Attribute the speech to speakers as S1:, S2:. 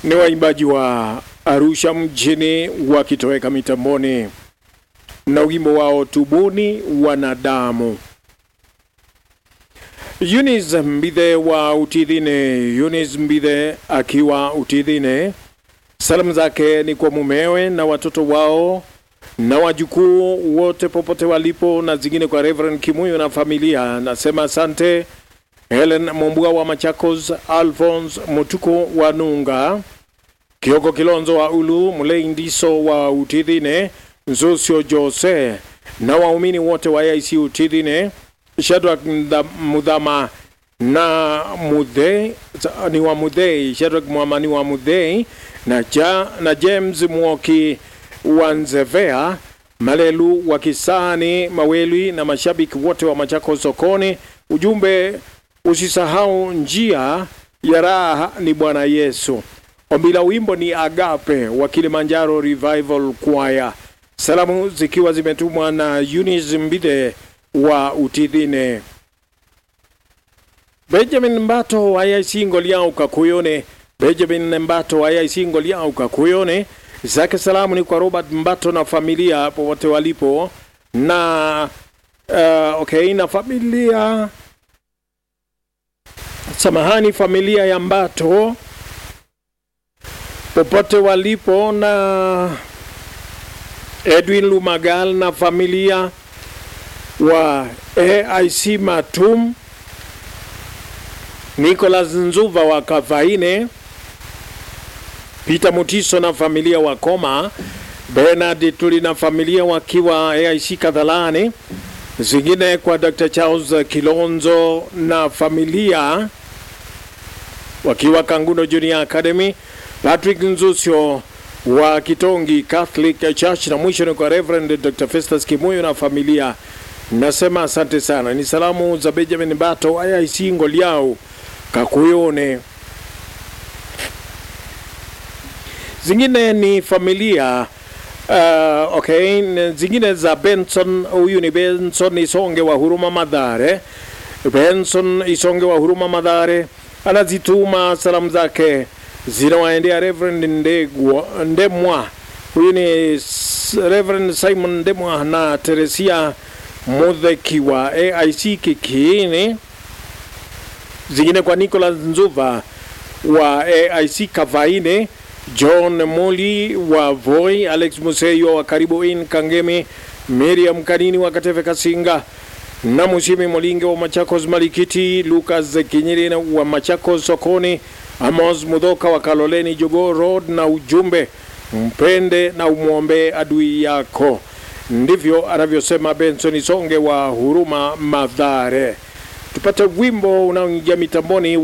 S1: ni waimbaji wa Arusha mjini wakitoweka mitamboni na wimbo wao tubuni wanadamu. Eunice Mbithe wa Utidhine, Eunice Mbithe akiwa Utidhine, salamu zake ni kwa mumewe na watoto wao na wajukuu wote popote walipo, na zingine kwa Reverend Kimuyo na familia. Nasema asante. Helen Mombua wa Machakos, Alphonse Mutuko wa Nunga, Kioko Kilonzo wa Ulu, Mulei Ndiso wa Utidhine, Nzosio Jose na waumini wote wa AIC Utidhine, Shadrack Mudhama na Mudhei ni wa Mudhei, Shadrack Mwamani wa Mudhei na, ja, na James Mwoki wa Nzevea, Malelu wa Kisani Maweli na mashabiki wote wa Machakos sokoni. Ujumbe, usisahau njia ya raha ni Bwana Yesu. Ombi la wimbo ni Agape wa Kilimanjaro Revival Choir. Salamu zikiwa zimetumwa na Eunice Mbithe wa Utidhine. Benjamin Mbato wa AIC Ngoliau Kakuyone, Benjamin Mbato wa AIC Ngoliau Kakuyone, zake salamu ni kwa Robert Mbato na familia popote walipo na uh, okay, na familia samahani, familia ya Mbato popote walipo na Edwin Lumagal na familia wa AIC Matum, Nicholas Nzuva wa Kavaine, Peter Mutiso na familia wa Koma, Bernard Tuli na familia wakiwa AIC Kadhalani, zingine kwa Dr. Charles Kilonzo na familia wakiwa Kangundo Junior Academy, Patrick Nzusio wa Kitongi Catholic Church, na mwisho ni kwa Reverend Dr. Festus Kimuyo na familia. Nasema asante sana. Ni salamu za Benjamin Bato AIC Ngoliau Kakuyone. Zingine ni familia uh, okay, zingine za Benson. Huyu ni Benson Isonge wa Huruma Madhare. Benson Isonge wa Huruma Madhare anazituma salamu zake zinawaendea Reverend Ndegwa, Ndemwa. Huyu ni Reverend Simon Ndemwa na Teresia Mudheki wa AIC Kikiini, zingine kwa Nicholas Nzuva wa AIC Kavaine, John Moli wa Voi, Alex Museyo wa Karibu In Kangemi, Miriam Kanini wa Kateve Kasinga na Musimi Molinge wa Machakos Malikiti, Lucas Kinyiri wa Machakos Sokoni, Amos Mudhoka wa Kaloleni Jogo Road, na ujumbe mpende na umwombe adui yako. Ndivyo anavyosema Benson Songe wa Huruma Madhare. Tupate wimbo unaoingia mitamboni